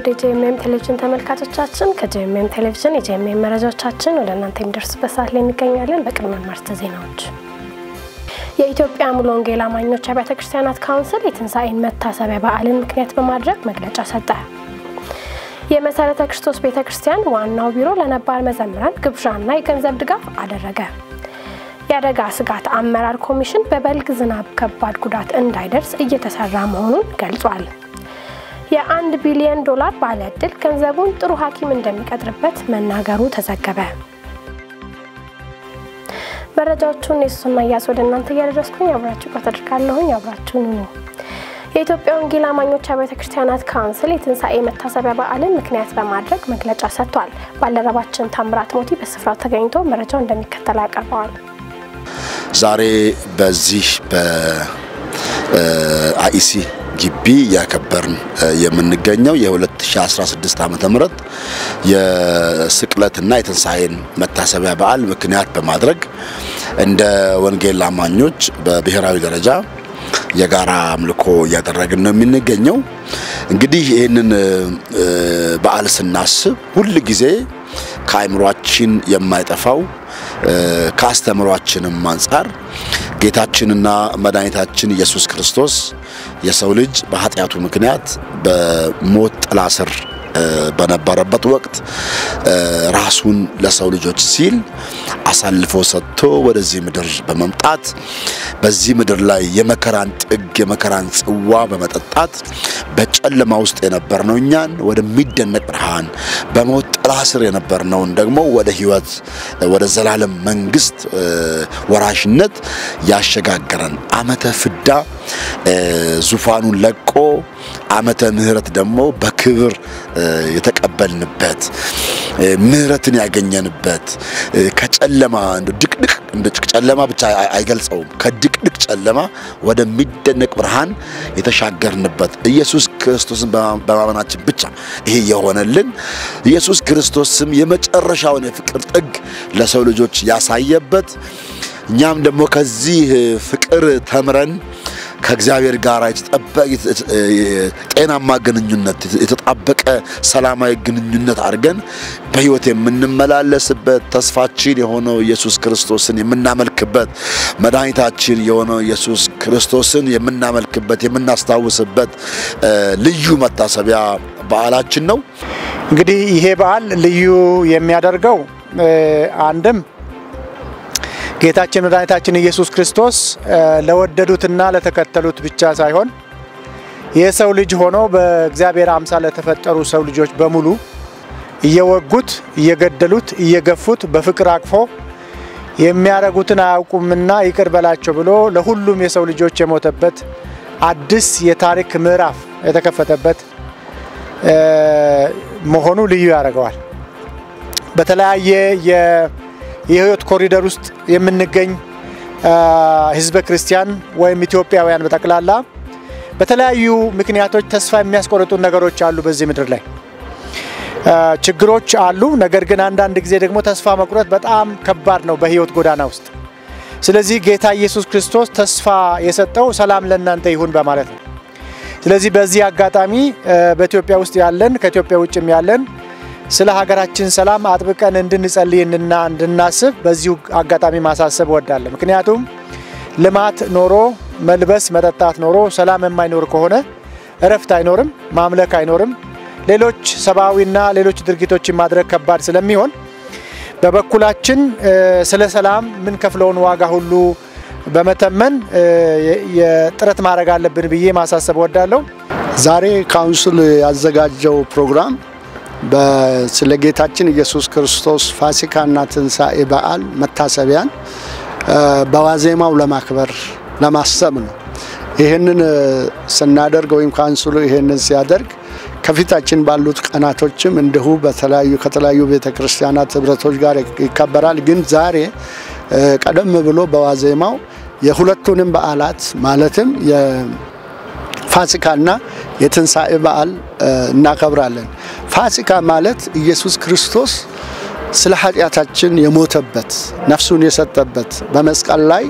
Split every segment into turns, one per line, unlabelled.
የጄኤምኤም ቴሌቪዥን ተመልካቾቻችን ከጄኤምኤም ቴሌቪዥን የጄኤምኤም መረጃዎቻችን ወደ እናንተ የሚደርሱበት ሰዓት ላይ እንገኛለን። በቅድሚያ ማርስተ ዜናዎች የኢትዮጵያ ሙሉ ወንጌል አማኞች አብያተ ክርስቲያናት ካውንስል የትንሣኤን መታሰቢያ በዓልን ምክንያት በማድረግ መግለጫ ሰጠ። የመሰረተ ክርስቶስ ቤተ ክርስቲያን ዋናው ቢሮ ለነባር መዘምራን ግብዣና የገንዘብ ድጋፍ አደረገ። የአደጋ ስጋት አመራር ኮሚሽን በበልግ ዝናብ ከባድ ጉዳት እንዳይደርስ እየተሰራ መሆኑን ገልጿል። የአንድ ቢሊዮን ዶላር ባለ ዕድል ገንዘቡን ጥሩ ሐኪም እንደሚቀጥርበት መናገሩ ተዘገበ። መረጃዎቹን የሱስና እያስ ወደ እናንተ እያደረስኩኝ አብራችሁ ቆት አድርጋለሁኝ። አብራችሁን ሁኑ። የኢትዮጵያ ወንጌል አማኞች አብያተ ክርስቲያናት ካውንስል የትንሣኤ መታሰቢያ በዓልን ምክንያት በማድረግ መግለጫ ሰጥቷል። ባልደረባችን ታምራት ሞቲ በስፍራው ተገኝቶ መረጃው እንደሚከተለው ያቀርበዋል።
ዛሬ በዚህ በአኢሲ ግቢ እያከበርን የምንገኘው የ2016 ዓመተ ምህረት የስቅለትና የትንሣኤን መታሰቢያ በዓል ምክንያት በማድረግ እንደ ወንጌል አማኞች በብሔራዊ ደረጃ የጋራ አምልኮ እያደረግን ነው የምንገኘው። እንግዲህ ይህንን በዓል ስናስብ ሁል ጊዜ ከአእምሯችን የማይጠፋው ከአስተምሯችንም አንጻር ጌታችንና መድኃኒታችን ኢየሱስ ክርስቶስ የሰው ልጅ በኃጢአቱ ምክንያት በሞት ጥላ ስር በነበረበት ወቅት ራሱን ለሰው ልጆች ሲል አሳልፎ ሰጥቶ ወደዚህ ምድር በመምጣት በዚህ ምድር ላይ የመከራን ጥግ የመከራን ጽዋ በመጠጣት በጨለማ ውስጥ የነበርነው እኛን ወደሚደነቅ ብርሃን በሞት ጥላ ስር የነበርነውን ደግሞ ወደ ሕይወት ወደ ዘላለም መንግስት ወራሽነት ያሸጋገረን ዓመተ ፍዳ ዙፋኑን ለቆ ዓመተ ምሕረት ደግሞ በክብር የተቀበልንበት ምሕረትን ያገኘንበት ከጨለማ እንደ ድቅድቅ እንደ ጨለማ ብቻ አይገልጸውም። ከድቅድቅ ጨለማ ወደሚደነቅ ብርሃን የተሻገርንበት ኢየሱስ ክርስቶስን በማመናችን ብቻ ይሄ የሆነልን ኢየሱስ ክርስቶስም የመጨረሻውን የፍቅር ጥግ ለሰው ልጆች ያሳየበት እኛም ደግሞ ከዚህ ፍቅር ተምረን ከእግዚአብሔር ጋር ጤናማ ግንኙነት የተጣበቀ ሰላማዊ ግንኙነት አድርገን በሕይወት የምንመላለስበት ተስፋችን የሆነው ኢየሱስ ክርስቶስን የምናመልክበት መድኃኒታችን የሆነው ኢየሱስ ክርስቶስን የምናመልክበት የምናስታውስበት ልዩ መታሰቢያ በዓላችን ነው።
እንግዲህ ይሄ በዓል ልዩ የሚያደርገው አንድም ጌታችን መድኃኒታችን ኢየሱስ ክርስቶስ ለወደዱትና ለተከተሉት ብቻ ሳይሆን የሰው ልጅ ሆኖ በእግዚአብሔር አምሳል ለተፈጠሩ ሰው ልጆች በሙሉ እየወጉት፣ እየገደሉት፣ እየገፉት በፍቅር አቅፎ የሚያደርጉትን አያውቁምና ይቅር በላቸው ብሎ ለሁሉም የሰው ልጆች የሞተበት አዲስ የታሪክ ምዕራፍ የተከፈተበት መሆኑ ልዩ ያደርገዋል። በተለያየ የህይወት ኮሪደር ውስጥ የምንገኝ ህዝበ ክርስቲያን ወይም ኢትዮጵያውያን በጠቅላላ በተለያዩ ምክንያቶች ተስፋ የሚያስቆርጡን ነገሮች አሉ። በዚህ ምድር ላይ ችግሮች አሉ። ነገር ግን አንዳንድ ጊዜ ደግሞ ተስፋ መቁረጥ በጣም ከባድ ነው በህይወት ጎዳና ውስጥ። ስለዚህ ጌታ ኢየሱስ ክርስቶስ ተስፋ የሰጠው ሰላም ለእናንተ ይሁን በማለት ነው። ስለዚህ በዚህ አጋጣሚ በኢትዮጵያ ውስጥ ያለን ከኢትዮጵያ ውጭም ያለን ስለ ሀገራችን ሰላም አጥብቀን እንድንጸልይና እንድናስብ በዚሁ አጋጣሚ ማሳሰብ እወዳለሁ። ምክንያቱም ልማት ኖሮ መልበስ መጠጣት ኖሮ ሰላም የማይኖር ከሆነ እረፍት አይኖርም፣ ማምለክ አይኖርም፣ ሌሎች ሰብአዊና ሌሎች ድርጊቶችን ማድረግ ከባድ ስለሚሆን በበኩላችን ስለ ሰላም የምንከፍለውን ዋጋ ሁሉ በመተመን የጥረት ማድረግ አለብን ብዬ ማሳሰብ እወዳለሁ።
ዛሬ ካውንስል ያዘጋጀው ፕሮግራም ስለ ጌታችን ኢየሱስ ክርስቶስ ፋሲካና ትንሣኤ በዓል መታሰቢያን በዋዜማው ለማክበር ለማሰብ ነው። ይህንን ስናደርግ ወይም ካውንስሉ ይህንን ሲያደርግ ከፊታችን ባሉት ቀናቶችም እንዲሁ በተለያዩ ከተለያዩ ቤተ ክርስቲያናት ህብረቶች ጋር ይከበራል። ግን ዛሬ ቀደም ብሎ በዋዜማው የሁለቱንም በዓላት ማለትም የፋሲካና የትንሣኤ በዓል እናከብራለን። ፋሲካ ማለት ኢየሱስ ክርስቶስ ስለ ኃጢአታችን የሞተበት ነፍሱን የሰጠበት በመስቀል ላይ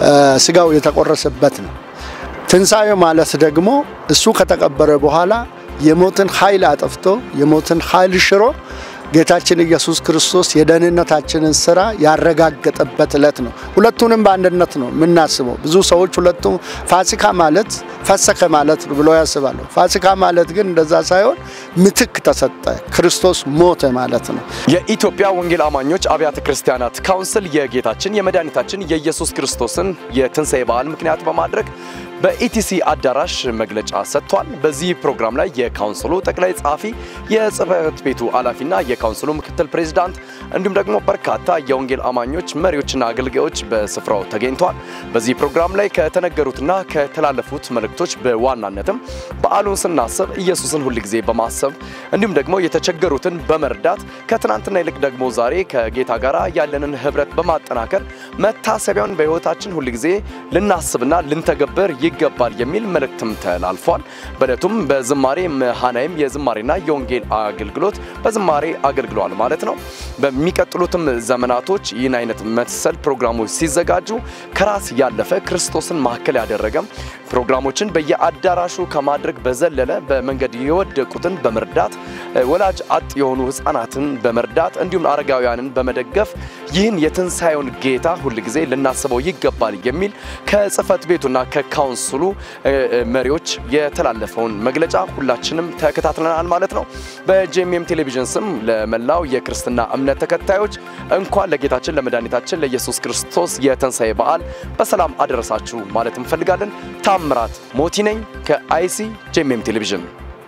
ስጋው የተቆረሰበት ነው። ትንሣኤ ማለት ደግሞ እሱ ከተቀበረ በኋላ የሞትን ኃይል አጠፍቶ የሞትን ኃይል ሽሮ ጌታችን ኢየሱስ ክርስቶስ የደህንነታችንን ስራ ያረጋገጠበት ዕለት ነው። ሁለቱንም በአንድነት ነው የምናስበው። ብዙ ሰዎች ሁለቱም ፋሲካ ማለት ፈሰከ ማለት ነው ብለው ያስባሉ። ፋሲካ ማለት ግን እንደዛ ሳይሆን ምትክ ተሰጠ፣ ክርስቶስ ሞተ ማለት ነው።
የኢትዮጵያ ወንጌል አማኞች አብያተ ክርስቲያናት ካውንስል የጌታችን የመድኃኒታችን የኢየሱስ ክርስቶስን የትንሣኤ በዓል ምክንያት በማድረግ በኢቲሲ አዳራሽ መግለጫ ሰጥቷል። በዚህ ፕሮግራም ላይ የካውንስሉ ጠቅላይ ጸሐፊ፣ የጽህፈት ቤቱ ኃላፊና የካውንስሉ ምክትል ፕሬዚዳንት እንዲሁም ደግሞ በርካታ የወንጌል አማኞች መሪዎችና አገልጋዮች በስፍራው ተገኝተዋል። በዚህ ፕሮግራም ላይ ከተነገሩትና ከተላለፉት መልእክቶች በዋናነትም በዓሉን ስናስብ ኢየሱስን ሁል ጊዜ በማሰብ እንዲሁም ደግሞ የተቸገሩትን በመርዳት ከትናንትና ይልቅ ደግሞ ዛሬ ከጌታ ጋር ያለንን ህብረት በማጠናከር መታሰቢያውን በህይወታችን ሁል ጊዜ ልናስብና ልንተገበር ይገባል የሚል መልእክትም ተላልፏል። በዕለቱም በዝማሬ መሃናይም የዝማሬና የወንጌል አገልግሎት በዝማሬ አገልግለዋል ማለት ነው። በሚቀጥሉትም ዘመናቶች ይህን አይነት መሰል ፕሮግራሞች ሲዘጋጁ ከራስ ያለፈ ክርስቶስን ማዕከል ያደረገ ፕሮግራሞችን በየአዳራሹ ከማድረግ በዘለለ በመንገድ የወደቁትን በመርዳት ወላጅ አጥ የሆኑ ህፃናትን በመርዳት እንዲሁም አረጋውያንን በመደገፍ ይህን የትንሣኤውን ጌታ ሁል ጊዜ ልናስበው ይገባል የሚል ከጽህፈት ቤቱና ከካውንስሉ መሪዎች የተላለፈውን መግለጫ ሁላችንም ተከታትለናል ማለት ነው። በጄኤምኤም ቴሌቪዥን ስም ለመላው የክርስትና እምነት ተከታዮች እንኳን ለጌታችን ለመድኃኒታችን ለኢየሱስ ክርስቶስ የትንሣኤ በዓል በሰላም አደረሳችሁ ማለት እንፈልጋለን። ታምራት ሞቲ ነኝ ከአይሲ ጄኤምኤም ቴሌቪዥን።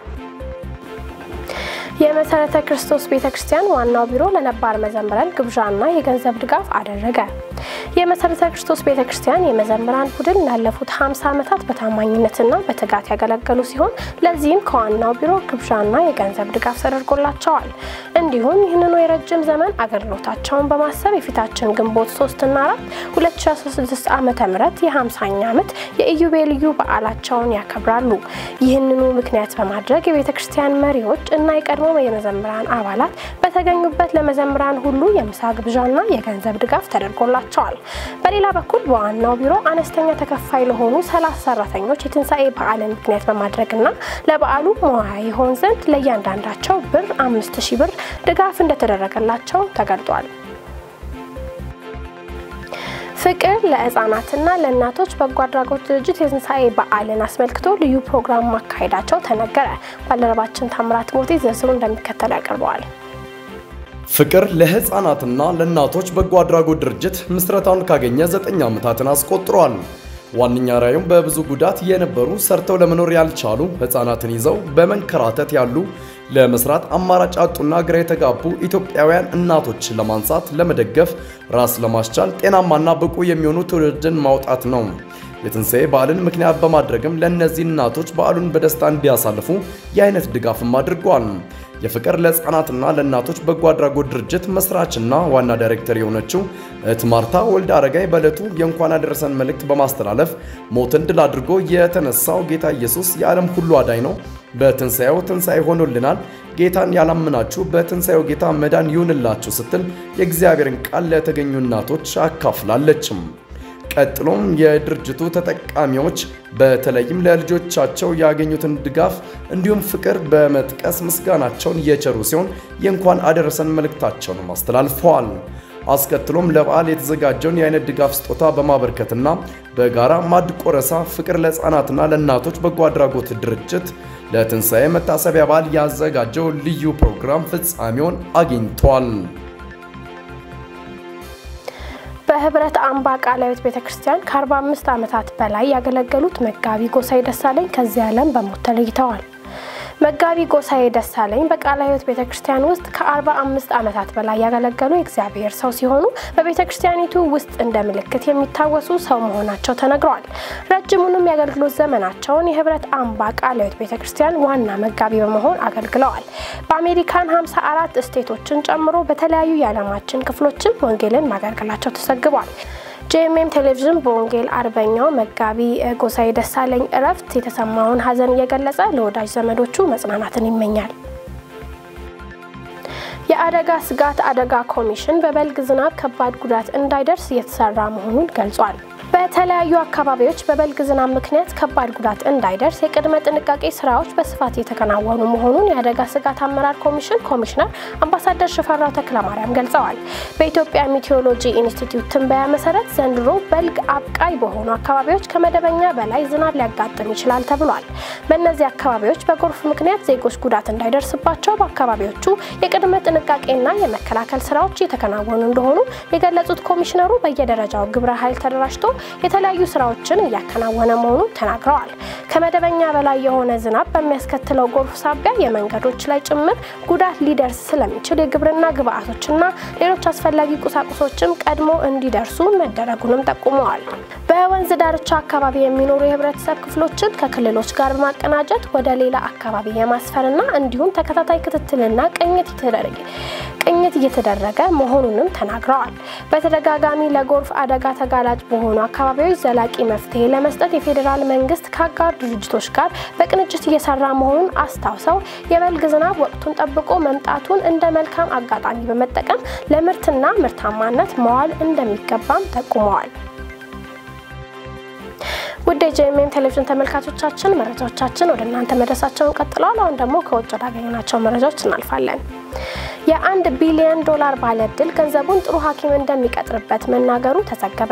የመሰረተ ክርስቶስ ቤተ ክርስቲያን ዋናው ቢሮ ለነባር መዘምራን ግብዣና የገንዘብ ድጋፍ አደረገ። የመሰረተ ክርስቶስ ቤተ ክርስቲያን የመዘምራን ቡድን ላለፉት 50 ዓመታት በታማኝነትና በትጋት ያገለገሉ ሲሆን ለዚህም ከዋናው ቢሮ ግብዣና የገንዘብ ድጋፍ ተደርጎላቸዋል። እንዲሁም ይህንኑ የረጅም ዘመን አገልግሎታቸውን በማሰብ የፊታችን ግንቦት 3 እና 4 2016 ዓ ም የ50ኛ ዓመት የኢዮቤልዩ በዓላቸውን ያከብራሉ። ይህንኑ ምክንያት በማድረግ የቤተ ክርስቲያን መሪዎች እና የቀድሞ የመዘምራን አባላት በተገኙበት ለመዘምራን ሁሉ የምሳ ግብዣና የገንዘብ ድጋፍ ተደርጎላቸዋል። በሌላ በኩል በዋናው ቢሮ አነስተኛ ተከፋይ ለሆኑ ሰላሳ ሰራተኞች የትንሣኤ በዓልን ምክንያት በማድረግና ለበዓሉ መዋያ ይሆን ዘንድ ለእያንዳንዳቸው ብር አምስት ሺህ ብር ድጋፍ እንደተደረገላቸው ተገልጧል። ፍቅር ለህፃናትና ለእናቶች በጎ አድራጎት ድርጅት የትንሣኤ በዓልን አስመልክቶ ልዩ ፕሮግራም ማካሄዳቸው ተነገረ። ባልደረባችን ታምራት ሞቴ ዝርዝሩ እንደሚከተል ያቀርበዋል።
ፍቅር ለህፃናትና ለእናቶች በጎ አድራጎት ድርጅት ምስረታውን ካገኘ ዘጠኝ ዓመታትን አስቆጥሯል። ዋነኛ ራዕዩም በብዙ ጉዳት የነበሩ ሰርተው ለመኖር ያልቻሉ ህፃናትን ይዘው በመንከራተት ያሉ ለመስራት አማራጭ አጡና ግራ የተጋቡ ኢትዮጵያውያን እናቶችን ለማንሳት፣ ለመደገፍ፣ ራስ ለማስቻል ጤናማና ብቁ የሚሆኑ ትውልድን ማውጣት ነው። የትንሣኤ በዓልን ምክንያት በማድረግም ለእነዚህ እናቶች በዓሉን በደስታ እንዲያሳልፉ የአይነት ድጋፍም አድርጓል። የፍቅር ለህፃናትና ለእናቶች በጎ አድራጎት ድርጅት መስራችና ዋና ዳይሬክተር የሆነችው እህት ማርታ ወልደ አረጋይ በዕለቱ የእንኳን አደረሰን መልእክት በማስተላለፍ ሞትን ድል አድርጎ የተነሳው ጌታ ኢየሱስ የዓለም ሁሉ አዳኝ ነው። በትንሣኤው ትንሣኤ ሆኖልናል። ጌታን ያላምናችሁ በትንሣኤው ጌታ መዳን ይሁንላችሁ ስትል የእግዚአብሔርን ቃል ለተገኙ እናቶች አካፍላለችም። ቀጥሎም የድርጅቱ ተጠቃሚዎች በተለይም ለልጆቻቸው ያገኙትን ድጋፍ እንዲሁም ፍቅር በመጥቀስ ምስጋናቸውን እየቸሩ ሲሆን የእንኳን አደረሰን መልእክታቸውንም አስተላልፈዋል። አስከትሎም ለበዓል የተዘጋጀውን የአይነት ድጋፍ ስጦታ በማበርከትና በጋራ ማዕድ ቆረሳ ፍቅር ለሕፃናትና ለእናቶች በጎ አድራጎት ድርጅት ለትንሣኤ መታሰቢያ በዓል ያዘጋጀው ልዩ ፕሮግራም ፍጻሜውን አግኝቷል።
በህብረት አምባ ቃለ ሕይወት ቤተ ክርስቲያን ከ45 ዓመታት በላይ ያገለገሉት መጋቢ ጎሳዬ ደሳለኝ ከዚህ ዓለም በሞት ተለይተዋል። መጋቢ ጎሳዬ ደሳለኝ በቃለ ሕይወት ቤተ ክርስቲያን ውስጥ ከ45 ዓመታት በላይ ያገለገሉ የእግዚአብሔር ሰው ሲሆኑ በቤተ ክርስቲያኒቱ ውስጥ እንደ ምልክት የሚታወሱ ሰው መሆናቸው ተነግረዋል። ረጅሙንም የአገልግሎት ዘመናቸውን የህብረት አምባ ቃለ ሕይወት ቤተ ክርስቲያን ዋና መጋቢ በመሆን አገልግለዋል። በአሜሪካን 54 ስቴቶችን ጨምሮ በተለያዩ የዓለማችን ክፍሎችም ወንጌልን ማገልገላቸው ተዘግቧል። ጄኤምኤም ቴሌቪዥን በወንጌል አርበኛው መጋቢ ጎሳዬ ደሳለኝ እረፍት የተሰማውን ሐዘን እየገለጸ ለወዳጅ ዘመዶቹ መጽናናትን ይመኛል። የአደጋ ስጋት አደጋ ኮሚሽን በበልግ ዝናብ ከባድ ጉዳት እንዳይደርስ እየተሰራ መሆኑን ገልጿል። በተለያዩ አካባቢዎች በበልግ ዝናብ ምክንያት ከባድ ጉዳት እንዳይደርስ የቅድመ ጥንቃቄ ስራዎች በስፋት የተከናወኑ መሆኑን የአደጋ ስጋት አመራር ኮሚሽን ኮሚሽነር አምባሳደር ሽፈራው ተክለማርያም ገልጸዋል። በኢትዮጵያ ሚቴዎሎጂ ኢንስቲትዩት ትንበያ መሰረት ዘንድሮ በልግ አብቃይ በሆኑ አካባቢዎች ከመደበኛ በላይ ዝናብ ሊያጋጥም ይችላል ተብሏል። በእነዚህ አካባቢዎች በጎርፍ ምክንያት ዜጎች ጉዳት እንዳይደርስባቸው በአካባቢዎቹ የቅድመ ጥንቃቄና የመከላከል ስራዎች እየተከናወኑ እንደሆኑ የገለጹት ኮሚሽነሩ በየደረጃው ግብረ ኃይል ተደራጅቶ የተለያዩ ስራዎችን እያከናወነ መሆኑን ተናግረዋል። ከመደበኛ በላይ የሆነ ዝናብ በሚያስከትለው ጎርፍ ሳቢያ የመንገዶች ላይ ጭምር ጉዳት ሊደርስ ስለሚችል የግብርና ግብዓቶችና ሌሎች አስፈላጊ ቁሳቁሶችም ቀድሞ እንዲደርሱ መደረጉንም ጠቁመዋል። በወንዝ ዳርቻ አካባቢ የሚኖሩ የህብረተሰብ ክፍሎችን ከክልሎች ጋር በማቀናጀት ወደ ሌላ አካባቢ የማስፈርና እንዲሁም ተከታታይ ክትትልና ቅኝት የተደረገ ቅኝት እየተደረገ መሆኑንም ተናግረዋል። በተደጋጋሚ ለጎርፍ አደጋ ተጋላጭ በሆኑ አካባቢዎች ዘላቂ መፍትሄ ለመስጠት የፌዴራል መንግስት ከአጋር ድርጅቶች ጋር በቅንጅት እየሰራ መሆኑን አስታውሰው የበልግ ዝናብ ወቅቱን ጠብቆ መምጣቱን እንደ መልካም አጋጣሚ በመጠቀም ለምርትና ምርታማነት መዋል እንደሚገባም ጠቁመዋል። ውድ የጄኤምኤም ቴሌቪዥን ተመልካቾቻችን መረጃዎቻችን ወደ እናንተ መድረሳቸውን ቀጥለዋል። አሁን ደግሞ ከውጭ ወዳገኘናቸው መረጃዎች እናልፋለን። የአንድ ቢሊዮን ዶላር ባለዕድል ገንዘቡን ጥሩ ሐኪም እንደሚቀጥርበት መናገሩ ተዘገበ።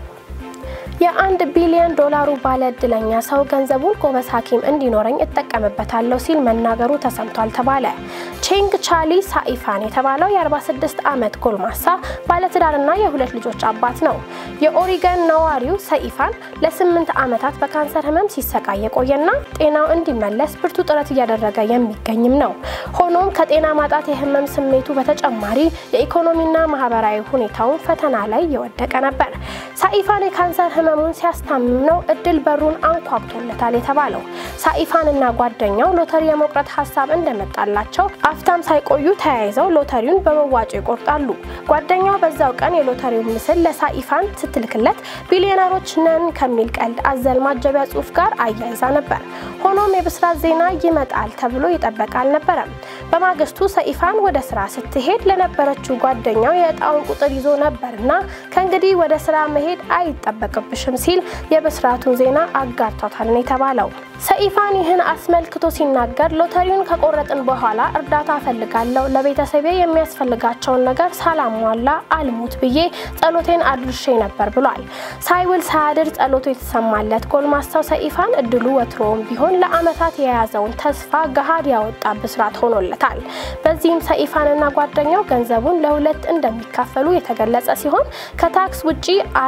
የአንድ ቢሊዮን ዶላሩ ባለ እድለኛ ሰው ገንዘቡን ጎበዝ ሐኪም እንዲኖረኝ እጠቀምበታለሁ ሲል መናገሩ ተሰምቷል ተባለ። ቼንግ ቻሊ ሳኢፋን የተባለው የ46 ዓመት ጎልማሳ ባለትዳርና የሁለት ልጆች አባት ነው። የኦሪገን ነዋሪው ሰኢፋን ለስምንት ዓመታት በካንሰር ህመም ሲሰቃይ የቆየና ጤናው እንዲመለስ ብርቱ ጥረት እያደረገ የሚገኝም ነው። ሆኖም ከጤና ማጣት የህመም ስሜቱ በተጨማሪ የኢኮኖሚና ማህበራዊ ሁኔታውን ፈተና ላይ የወደቀ ነበር። ሳኢፋን የካንሰር ህመሙን ሲያስታምም ነው እድል በሩን አንኳኩቶለታል የተባለው። ሳኢፋንና ጓደኛው ሎተሪ የመቁረጥ ሀሳብ እንደመጣላቸው አፍታም ሳይቆዩ ተያይዘው ሎተሪውን በመዋጮ ይቆርጣሉ። ጓደኛው በዛው ቀን የሎተሪውን ምስል ለሳኢፋን ስትልክለት ቢሊዮነሮች ነን ከሚል ቀልድ አዘል ማጀቢያ ጽሑፍ ጋር አያይዛ ነበር። ሆኖም የብስራት ዜና ይመጣል ተብሎ ይጠበቅ አልነበረም። በማግስቱ ሰኢፋን ወደ ስራ ስትሄድ ለነበረችው ጓደኛው የእጣውን ቁጥር ይዞ ነበርና ከእንግዲህ ወደ ስራ መሄድ አይጠበቅብሽም ሲል የብስራቱን ዜና አጋርቷታል ነው የተባለው። ሰኢፋን ይህን አስመልክቶ ሲናገር ሎተሪውን ከቆረጥን በኋላ እርዳታ እፈልጋለሁ፣ ለቤተሰቤ የሚያስፈልጋቸውን ነገር ሳላሟላ አልሙት ብዬ ጸሎቴን አድርሼ ነበር ብሏል። ሳይውል ሳያድር ጸሎቱ የተሰማለት ጎልማሳው ሰኢፋን እድሉ ወትሮውም ቢሆን ለዓመታት የያዘውን ተስፋ ገሃድ ያወጣ ብስራት ሆኖለታል። በዚህም ሰኢፋንና ጓደኛው ገንዘቡን ለሁለት እንደሚካፈሉ የተገለጸ ሲሆን ከታክስ ውጪ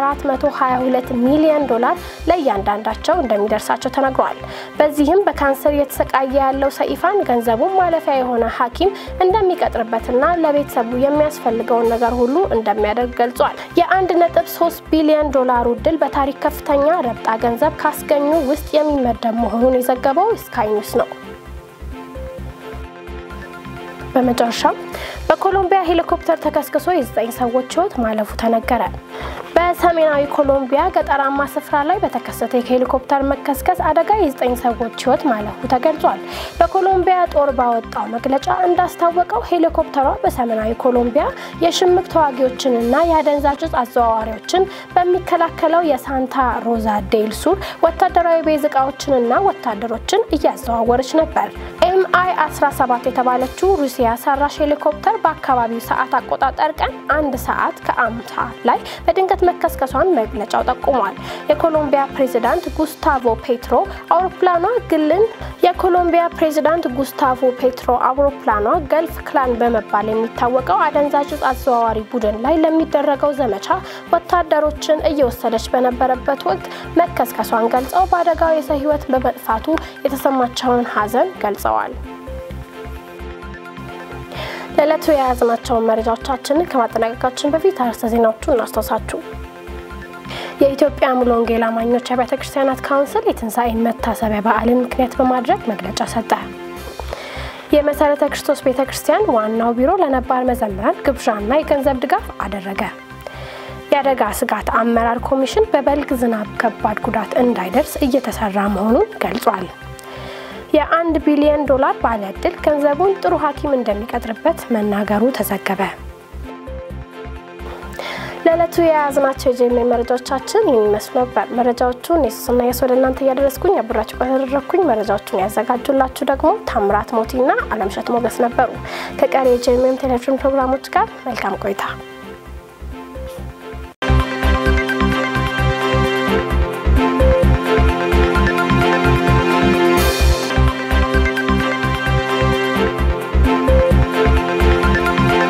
422 ሚሊዮን ዶላር ለእያንዳንዳቸው እንደሚደርሳቸው ተነግሯል። በዚህም በካንሰር እየተሰቃየ ያለው ሰኢፋን ገንዘቡን ማለፊያ የሆነ ሐኪም እንደሚቀጥርበትና ለቤተሰቡ የሚያስፈልገውን ነገር ሁሉ እንደሚያደርግ ገልጿል። የአንድ ነጥብ ሶስት ቢሊዮን ዶላሩ ድል በታሪክ ከፍተኛ ረብጣ ገንዘብ ካስገኙ ውስጥ የሚመደብ መሆኑን የዘገበው ስካይ ኒውስ ነው። በመጨረሻም በኮሎምቢያ ሄሊኮፕተር ተከስክሶ የዘጠኝ ሰዎች ሕይወት ማለፉ ተነገረ። በሰሜናዊ ኮሎምቢያ ገጠራማ ስፍራ ላይ በተከሰተ የሄሊኮፕተር መከስከስ አደጋ የዘጠኝ ሰዎች ሕይወት ማለፉ ተገልጿል። በኮሎምቢያ ጦር ባወጣው መግለጫ እንዳስታወቀው ሄሊኮፕተሯ በሰሜናዊ ኮሎምቢያ የሽምቅ ተዋጊዎችንና የአደንዛዥ እጽ አዘዋዋሪዎችን በሚከላከለው የሳንታ ሮዛ ዴል ሱር ወታደራዊ ቤዝ እቃዎችንና ወታደሮችን እያዘዋወረች ነበር። ኤምአይ 17 የተባለችው ሩሲያ ሰራሽ ሄሊኮፕተር በአካባቢው ሰዓት አቆጣጠር ቀን አንድ ሰዓት ከአምሳ ላይ በድንገት መከስከሷን መግለጫው ጠቁሟል። የኮሎምቢያ ፕሬዚዳንት ጉስታቮ ፔትሮ አውሮፕላኗ ግልን የኮሎምቢያ ፕሬዚዳንት ጉስታቮ ፔትሮ አውሮፕላኗ ገልፍ ክላን በመባል የሚታወቀው አደንዛዥ እጽ አዘዋዋሪ ቡድን ላይ ለሚደረገው ዘመቻ ወታደሮችን እየወሰደች በነበረበት ወቅት መከስከሷን ገልጸው በአደጋው የሰው ሕይወት በመጥፋቱ የተሰማቸውን ሐዘን ገልጸዋል። ለዕለቱ የያዝናቸውን መረጃዎቻችንን ከማጠናቀቃችን በፊት አርዕስተ ዜናዎቹን እናስታውሳችሁ። የኢትዮጵያ ሙሉ ወንጌል አማኞች አብያተ ክርስቲያናት ካውንስል የትንሣኤን መታሰቢያ በዓልን ምክንያት በማድረግ መግለጫ ሰጠ። የመሠረተ ክርስቶስ ቤተ ክርስቲያን ዋናው ቢሮ ለነባር መዘምራን ግብዣና የገንዘብ ድጋፍ አደረገ። የአደጋ ስጋት አመራር ኮሚሽን በበልግ ዝናብ ከባድ ጉዳት እንዳይደርስ እየተሰራ መሆኑን ገልጿል። የአንድ ቢሊዮን ዶላር ባለ ዕድል ገንዘቡን ጥሩ ሐኪም እንደሚቀጥርበት መናገሩ ተዘገበ። ለዕለቱ የያዝናቸው የጄኤምኤም መረጃዎቻችን ይህን ይመስሉ ነበር። መረጃዎቹን የሱስና የስ ወደ እናንተ እያደረስኩኝ አብራችሁ ከተደረግኩኝ መረጃዎቹን ያዘጋጁላችሁ ደግሞ ታምራት ሞቲና አለምሸት ሞገስ ነበሩ። ከቀሪ የጄኤምኤም ቴሌቪዥን ፕሮግራሞች ጋር መልካም ቆይታ